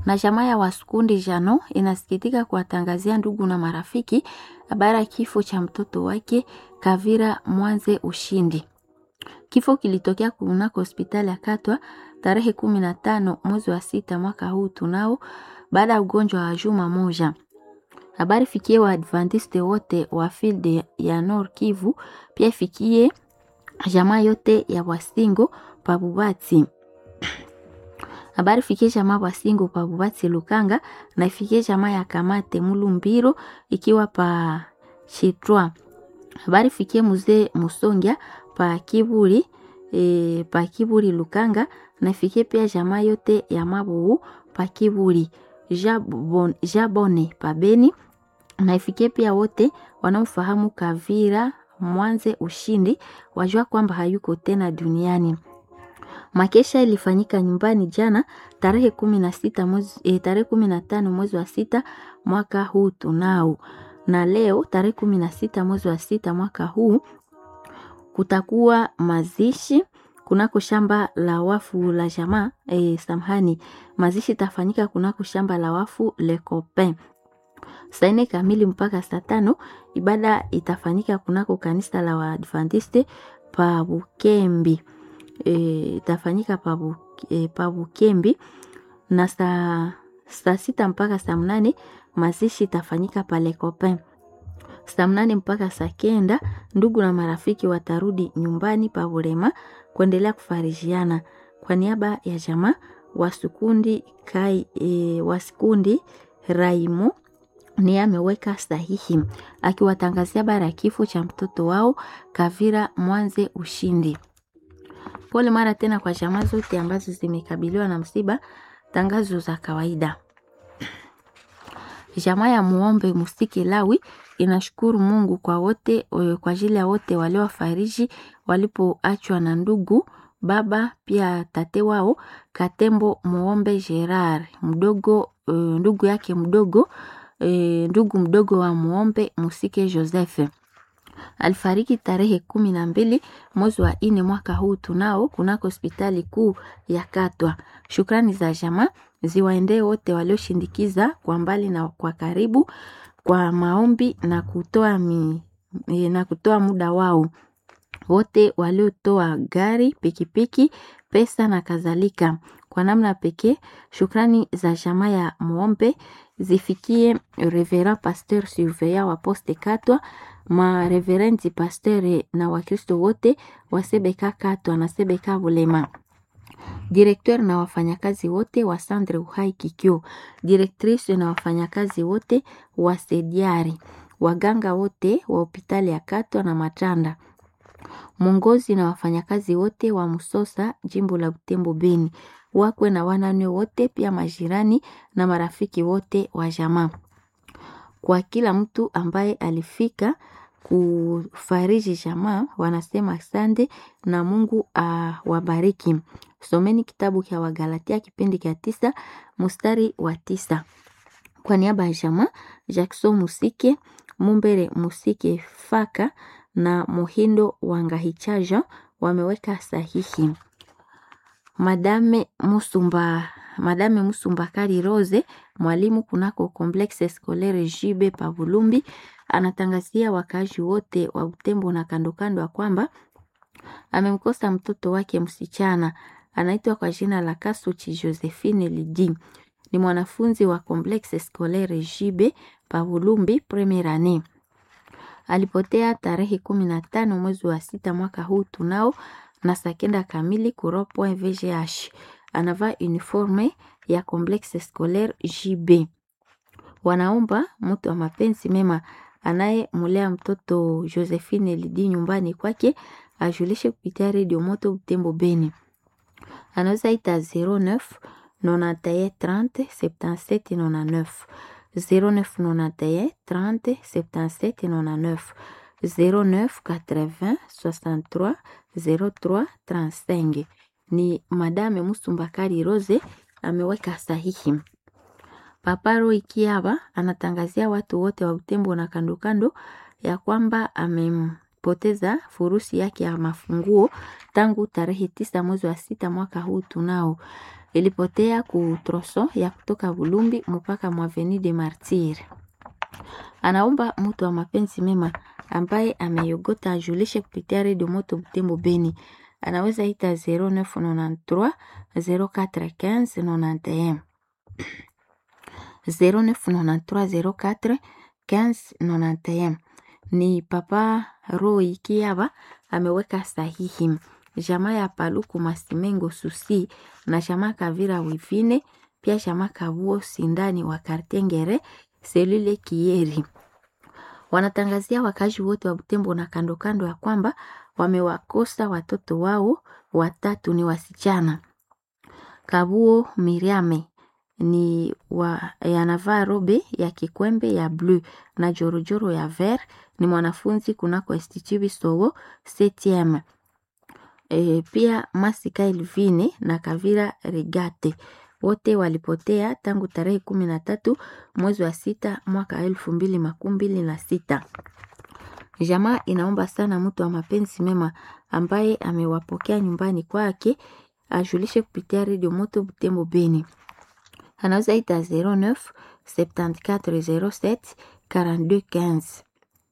Na jamaa ya Waskundi Jano inasikitika kuwatangazia ndugu na marafiki habari ya kifo cha mtoto wake Kavira Mwanze Ushindi. Kifo kilitokea kunako hospitali ya Katwa tarehe kumi na tano mwezi wa sita mwaka huu tunao, baada ya ugonjwa wa juma moja. Habari fikie Waadventiste wote wa field ya Nord Kivu, pia ifikie jamaa yote ya Wasingo Pabubati. Habari fikie jamaa Wasingo Pabubati Lukanga na ifikie jamaa ya Kamate Mulumbiro ikiwa pa Chitwa. Habari fikie mzee Musongia pa Kiburi e, pa Kiburi Lukanga na ifikie pia jamaa yote ya Mabuu pa Kiburi Jabon, Jabone pa Beni na ifikie pia wote wanaofahamu Kavira Mwanze Ushindi wajua kwamba hayuko tena duniani. Makesha ilifanyika nyumbani jana tarehe kumi na sita mwezi, e, tarehe kumi na tano mwezi wa sita mwaka huu tunao, na leo tarehe kumi na sita mwezi wa sita mwaka huu kutakuwa mazishi kunako shamba la wafu la jamaa e, samhani mazishi itafanyika kunako shamba la wafu Le Copain saa nne kamili mpaka saa tano. Ibada itafanyika kunako kanisa la Waadventiste pa Bukembi e, itafanyika pa, bu, e, pa Bukembi na saa saa sita mpaka saa mnane mazishi itafanyika pa Le Copain. Saa mnane mpaka saa kenda ndugu na marafiki watarudi nyumbani pa Burema kuendelea kufarijiana. Kwa niaba ya jamaa Wasukundi kai e, Wasikundi Raimo ni ameweka sahihi akiwatangazia habari ya kifo cha mtoto wao Kavira Mwanze Ushindi. Pole mara tena kwa jamaa zote ambazo zimekabiliwa na msiba. Tangazo za kawaida. Jamaa ya Muombe Musiki Lawi inashukuru Mungu kwa wote kwa ajili ya wote waliofariji walipoachwa na ndugu baba pia tate wao Katembo Muombe Gerard mdogo uh, ndugu yake mdogo uh, ndugu mdogo wa Muombe Musike Joseph alifariki tarehe kumi na mbili mwezi wa nne mwaka huu tunao kunako hospitali kuu ya Katwa. Shukrani za jamaa ziwaendee wote walioshindikiza kwa mbali na kwa karibu kwa maombi na kutoa mi, na kutoa muda wao, wote waliotoa gari, pikipiki, pesa na kadhalika. Kwa namna pekee, shukrani za jamaa ya Muombe zifikie Reverend Pasteur Surveillant wa Poste Katwa mareverendi pasteur na Wakristo wote wa Sebeka Katwa na Sebeka Bulema, direkteur na wafanyakazi wote wa Sandre Uhai Kikyo, direktrice na wafanyakazi wote wa Sediari, waganga wote wa hospitali ya Katwa na Matanda, mwongozi na wafanyakazi wote wa Musosa jimbo la Butembo Beni, wakwe na wanane wote, pia majirani na marafiki wote wa jamaa kwa kila mtu ambaye alifika kufariji jamaa, wanasema asante na Mungu awabariki. Someni kitabu cha Wagalatia kipindi cha tisa mstari wa tisa. Kwa niaba ya jamaa Jackson Musike Mumbere Musike Faka na Muhindo Wangahichaja wameweka sahihi. Madame Musumba Madame Musumbakari Rose mwalimu kunako Complexe Scolaire Jibe Pavulumbi anatangazia wakaaji wote wa Butembo na kandokando ya kwamba amemkosa mtoto wake msichana anaitwa kwa jina la Kasuchi Josephine Lidi. Ni mwanafunzi wa Complexe Scolaire Jibe Pavulumbi premier annee. Alipotea tarehe kumi na tano mwezi wa sita mwaka huu tunao na saa kenda kamili kuropo VGH anavaa uniforme ya Complexe Scolaire JB. Wanaomba mtu wa mapenzi mema anayemulea mtoto Josephine Lidi nyumbani kwake ajulishe kupitia redio Moto Butembo Beni. Anaweza ita 09 91 30 77 99 0991 30 77 99 09 80 63 03 35 ni Madame Musumbakari Rose ameweka sahihi. Paparo Ikiaba anatangazia watu wote wa Butembo na kando kando ya kwamba amempoteza furusi yake ya mafunguo tangu tarehe tisa mwezi wa sita mwaka huu tunao ilipotea ku troson ya kutoka Bulumbi mpaka Mwaveni de Martir. Anaomba mtu wa mapenzi mema ambaye ameyogota ajulishe kupitia redio Moto Butembo Beni. Anaweza ita 0993 0415 91 0993 04 1591 ni Papa Roy Kiaba ameweka sahihi. Jamaa ya Paluku Masimengo Susi na jamaa Kavira Wivine pia jamaa Kabuo Sindani wa Kartengere selule Kieri wanatangazia wakazi wote wa Butembo na kando kando ya kwamba wamewakosa watoto wao watatu, ni wasichana. Kabuo Miriame ni wa, yanavaa robe ya kikwembe ya bleu na jorojoro ya ver. Ni mwanafunzi kunako Institut Bisowo CTM. E, pia Masika Elvine na Kavira Regate wote walipotea tangu tarehe kumi na tatu mwezi wa sita mwaka elfu mbili makumi mbili na sita. Jamaa inaomba sana mtu wa mapenzi mema ambaye amewapokea nyumbani kwake ajulishe kupitia redio Moto Butembo Beni. Anaweza ita 09 7407 42 15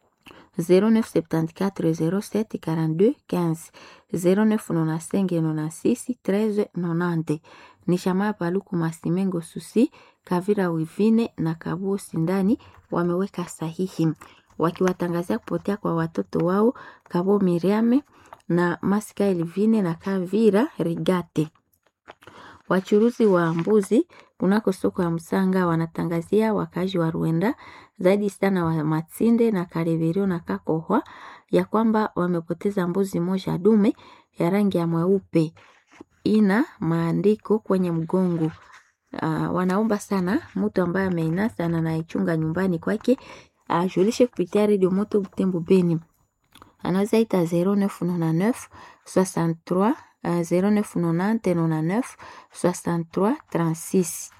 0974 07 42 15 0995 96 13 90 ni shamaa Paluku Masimengo Susi Kavira Wivine na Kabuo Sindani wameweka sahihi wakiwatangazia kupotea kwa watoto wao Kabo Miriame na Masika Elvine na Kavira Rigate. Wachuruzi wa mbuzi kunako soko ya Msanga wanatangazia wakazi wa Rwenda zaidi sana wa Matsinde na Kareverio na Kakohwa ya kwamba wamepoteza mbuzi moja dume ya rangi ya mweupe ina maandiko kwenye mgongo. Uh, wanaomba sana mtu ambaye ameinasa na anaichunga nyumbani kwake ajulishe kupitia redio Moto Butembo Beni. Anaweza ita 0999 63 uh, 0990 63 36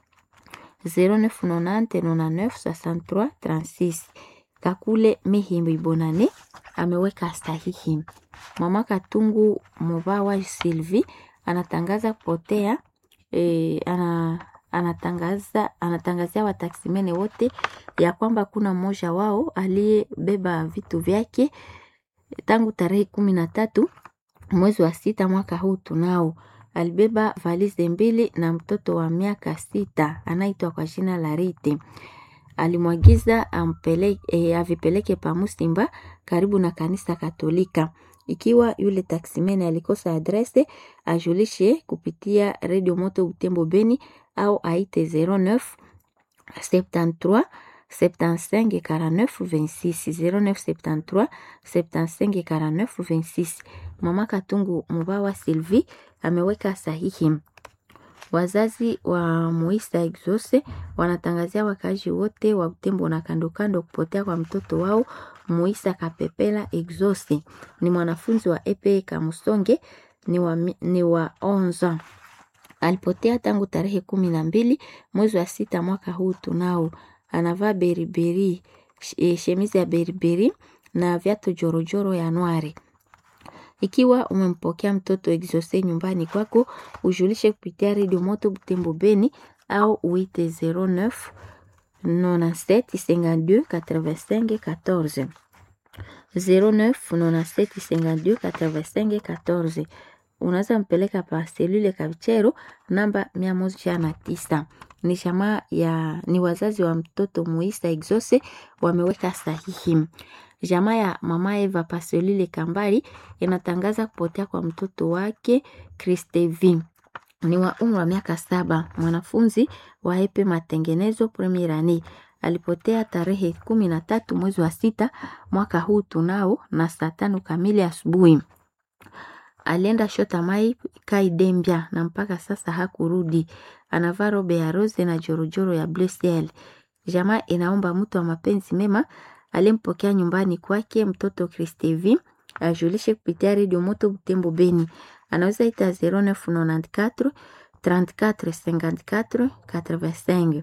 0990 63 36. Kakule Mihimbi Bonane ameweka sahihi. Mama Katungu Mubawa Sylvie anatangaza kupotea e, ana, anatangaza anatangazia wataksimene wote ya kwamba kuna mmoja wao aliyebeba vitu vyake tangu tarehe kumi na tatu mwezi wa sita mwaka huu tunao alibeba valize mbili na mtoto wa miaka sita anaitwa kwa jina la Rite. Alimwagiza ampeleke, e, avipeleke pa Musimba karibu na kanisa Katolika. Ikiwa yule taksimene alikosa adrese, ajulishe kupitia Radio Moto Butembo Beni au aite 09 73 75 49 26 09 73 75 49 26. Mama Katungu Mubawa Sylvie ameweka sahihi. Wazazi wa Muisa Exose wanatangazia wakazi wote wa Butembo na kando kando kupotea kwa mtoto wao Muisa Kapepela Exose. Ni mwanafunzi wa EPE Kamusonge, ni wa, ni wa onza. Alipotea tangu tarehe kumi na mbili mwezi wa sita mwaka huu tunao. Anavaa beriberi, shemizi ya beriberi na viatu jorojoro ya nwari. Ikiwa umempokea mtoto Exose nyumbani kwako, ujulishe kupitia redio Moto Butembo Beni au uite 09 97 52 85 14 09 97 52 85 14. Unaweza mpeleka pa selule Kavichero namba mia moja na tisa. Ni jamaa ya ni wazazi wa mtoto Muisa Exose wameweka sahihi. Jamaa ya mama Eva Pasolile Kambali inatangaza kupotea kwa mtoto wake Kristevi ni wa umri wa miaka saba, mwanafunzi wa epe matengenezo premier annee. Alipotea tarehe kumi na tatu mwezi wa sita mwaka huu tunao na saa tano kamili asubuhi. Alienda shota mai Kaidembia na mpaka sasa hakurudi. Anavaa robe ya rose na jorojoro ya bleu ciel. Jamaa inaomba mtu wa mapenzi mema alimpokea nyumbani kwake mtoto Kristevi ajulishe kupitia redio Moto Butembo Beni. Anaweza ita 0994 34 54 85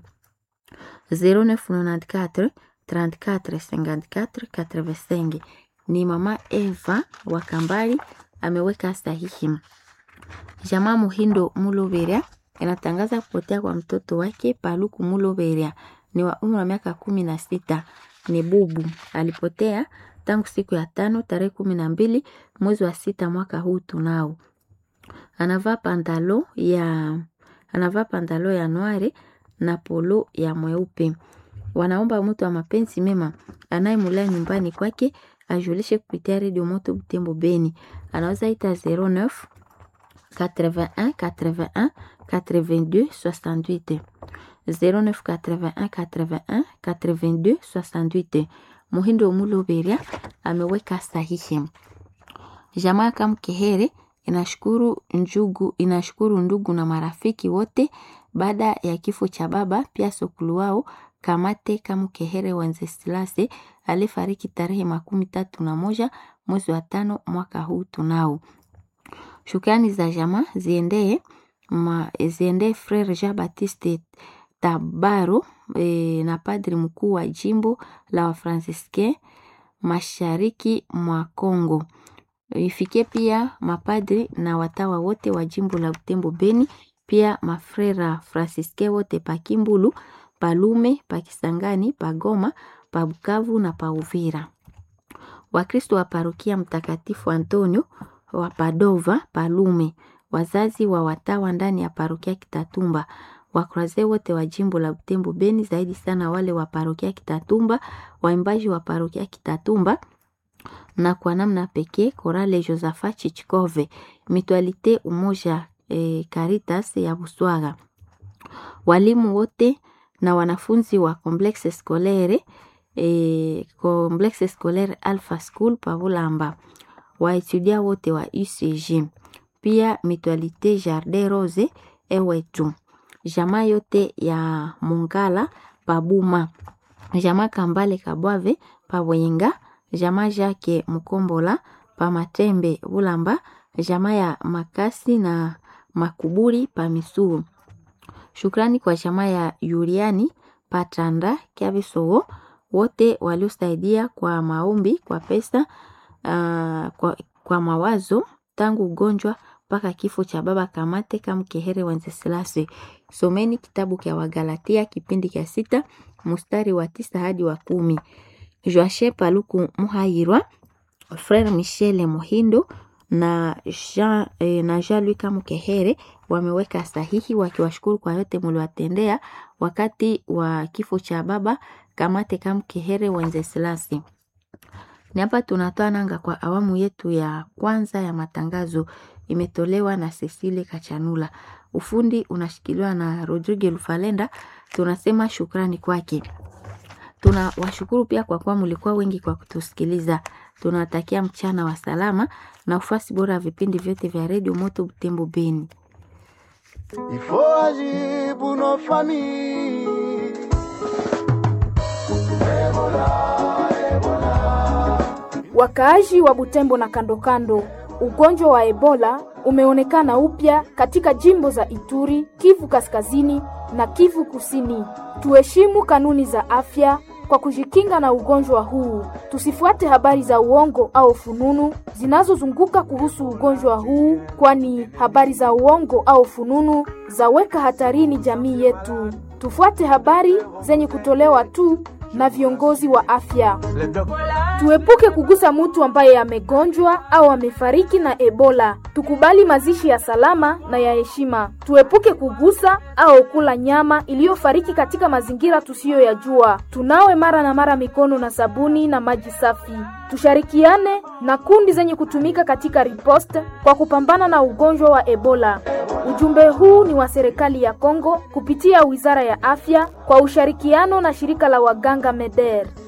0994 34 54 85. Ni mama Eva wa Kambali ameweka sahihi. Jamaa Muhindo Mulubera inatangaza kupotea kwa mtoto wake Paluku Muloberia ni wa umri wa miaka kumi na sita. Ni bubu, alipotea tangu siku ya tano tarehe kumi na mbili mwezi wa sita mwaka huu tunao. Anavaa pantalo ya anavaa pantalo ya noire na polo ya mweupe. Wanaomba mtu wa mapenzi mema anayemulea nyumbani kwake ajulishe kupitia redio Moto Butembo Beni. Anaweza ita 09 81 81 82 68 09 81 81 82 68. Muhindo Muloberia ameweka sahihi. Jamaa Kamkehere inashukuru njugu, inashukuru ndugu na marafiki wote baada ya kifo cha baba pia sokulu wao Kamate Kamkehere Wenzesilase alifariki tarehe makumi tatu na moja mwezi wa tano mwaka huu tunao. Shukrani za jamaa ziendee ma, ziendee Frere Jean Baptiste Tabaro e, na padri mkuu wa jimbo la Wafransiske mashariki mwa Kongo. Ifikie pia mapadri na watawa wote wa jimbo la Butembo Beni, pia mafrera Fransiske wote pa Kimbulu, Palume, pa Kisangani, pa Goma, pa Bukavu na pa Uvira. Wakristo wa parokia Mtakatifu Antonio wa Padova, Palume, wazazi wa watawa ndani ya parokia Kitatumba, wakroaze wote wa jimbo la Butembo Beni, zaidi sana wale wa parokia Kitatumba, waimbaji wa parokia Kitatumba na kwa namna pekee Korale Josaphat Chichikove, Mitualite Umoja e, Caritas ya Buswaga, walimu wote na wanafunzi wa Complexe Scolaire e, Complexe Scolaire Alpha School Pavulamba, waetudia wote wa UCG, pia Mitualite Jardin Rose ewetu, jamaa yote ya Mungala Pabuma, jamaa Kambale Kabwave Pabwenga jamaa Jake Mkombola pa Matembe Bulamba, jamaa ya Makasi na Makuburi pa Misuru. Shukrani kwa jamaa ya Yuriani Patanda Kyabisowo wote waliosaidia kwa maombi, kwa pesa, uh, kwa, kwa mawazo tangu ugonjwa mpaka kifo cha baba Kamate Kamkehere Wenzesilase. Someni kitabu kya Wagalatia kipindi kya sita mstari wa tisa hadi wa kumi. Joache Paluku Muhayirwa, Frere Michel Muhindo na Jean, eh, na Jean-Luc Mukehere wameweka sahihi wakiwashukuru kwa yote mliwatendea wakati wa kifo cha baba Kamate Kamkehere Wenzesilasi. Ni hapa tunatoa nanga kwa awamu yetu ya kwanza ya matangazo, imetolewa na Cecile Kachanula. Ufundi unashikiliwa na Rodrigue Lufalenda. Tunasema shukrani kwake. Tuna washukuru pia kwa kuwa mlikuwa wengi kwa kutusikiliza. Tunawatakia mchana wa salama na ufasi bora ya vipindi vyote vya redio Moto Butembo Beni. Il faut agir pour nos familles. Wakaaji wa Butembo na kando kando, ugonjwa wa Ebola umeonekana upya katika jimbo za Ituri, Kivu Kaskazini na Kivu Kusini. Tuheshimu kanuni za afya kwa kujikinga na ugonjwa huu. Tusifuate habari za uongo au fununu zinazozunguka kuhusu ugonjwa huu, kwani habari za uongo au fununu zaweka hatarini jamii yetu. Tufuate habari zenye kutolewa tu na viongozi wa afya. Tuepuke kugusa mtu ambaye amegonjwa au amefariki na Ebola. Tukubali mazishi ya salama na ya heshima. Tuepuke kugusa au kula nyama iliyofariki katika mazingira tusiyoyajua. Tunawe mara na mara mikono na sabuni na maji safi. Tushirikiane na kundi zenye kutumika katika riposte kwa kupambana na ugonjwa wa Ebola. Ujumbe huu ni wa serikali ya Kongo kupitia Wizara ya Afya kwa ushirikiano na shirika la waganga MEDER.